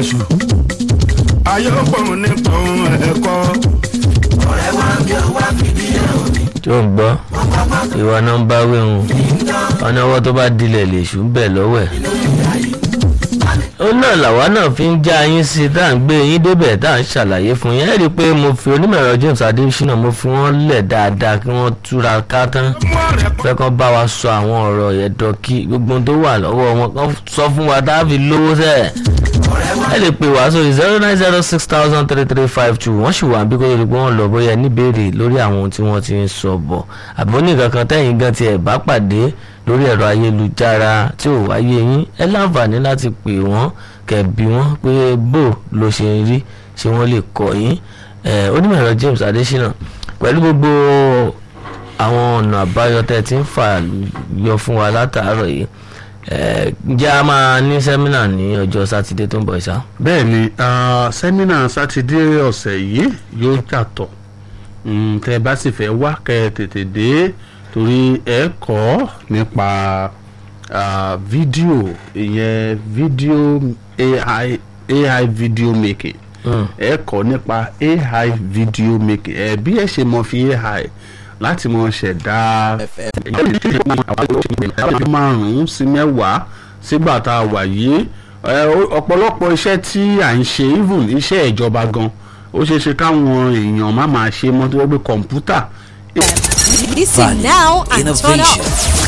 ṣù ayé ó pọ̀n nípa ohun ẹ̀kọ́. ọ̀rẹ́ wa kí o wá fìdí ẹ̀ òní. tó ń gbọ́ ìwà náà ń bá wéhun ọ̀nà ọwọ́ tó bá dilẹ̀ lè ṣù ń bẹ̀ lọ́wọ́ ẹ̀. ó náà làwa náà fi ń já yín sí tá à ń gbé yín débẹ̀ tá à ń ṣàlàyé fún yín ẹ rí i pé mo fi onímọ̀ẹ̀rọ James Adésínà mo fi wọ́n lẹ̀ dáadáa kí wọ́n túra ká tán mú ọ̀rẹ́ pọ̀ fẹ́ kàn bá wa sọ àwọn ọ̀rọ̀ ẹ̀dọ̀ kí gbogbo ohun tó wà lọ́wọ́ wọn kàn sọ fún wa tá a fi lówó sẹ́ẹ̀ ẹ lè pè wá sórí zero nine zero six thousand three three five two wọ́n sì wà bí kò lórí pé wọ́n lọ bóyá níbèrè lórí àwọn ohun tí wọ́n ti ń sọ bọ̀ àbí ní kankan tẹ́yìn gan tiẹ̀ bá pàdé lórí ẹ̀rọ ayélujára tí ò wáyé yín ẹ láǹfààní láti pè wọ́n kẹ̀bí wọ́n pé bó ló ṣe ń rí ṣé wọ́n lè kọ́ yín ẹ onímọ̀ ẹ̀rọ James Adésínà pẹ̀lú gbogbo àwọn ọ̀nà àbáyọ tẹ́ ti ń fà yọ fún wa látàárọ̀ yìí ẹ ǹjẹ́ a máa ní sẹ́mínà ní ọjọ́ sátidé tó ń bọ̀ ṣá. bẹ́ẹ̀ ni ah, sẹ́mínà sátidé ọ̀sẹ̀ yìí yóò yàtọ̀ Mm, tẹ́ ẹ bá sì fẹ́ wá kẹ́ ẹ tètè dé torí ẹ kọ́ nípa ah, fídíò ìyẹn fídíò AI AI video making Mm. ẹ kọ́ nípa AI video making ẹ bí ẹ ṣe mọ fi AI láti mọ ṣẹ̀dá márùn-ún sí mẹ́wàá sígbà tá a wà yìí ẹ, ó- ọ̀pọ̀lọpọ̀ iṣẹ́ tí à ń ṣe even iṣẹ́ ìjọba gan ó ṣeé ṣe káwọn èèyàn má máa ṣe mọ́ tó wọ́n gbé kọ̀ǹpútà Listen now and turn innovation. up.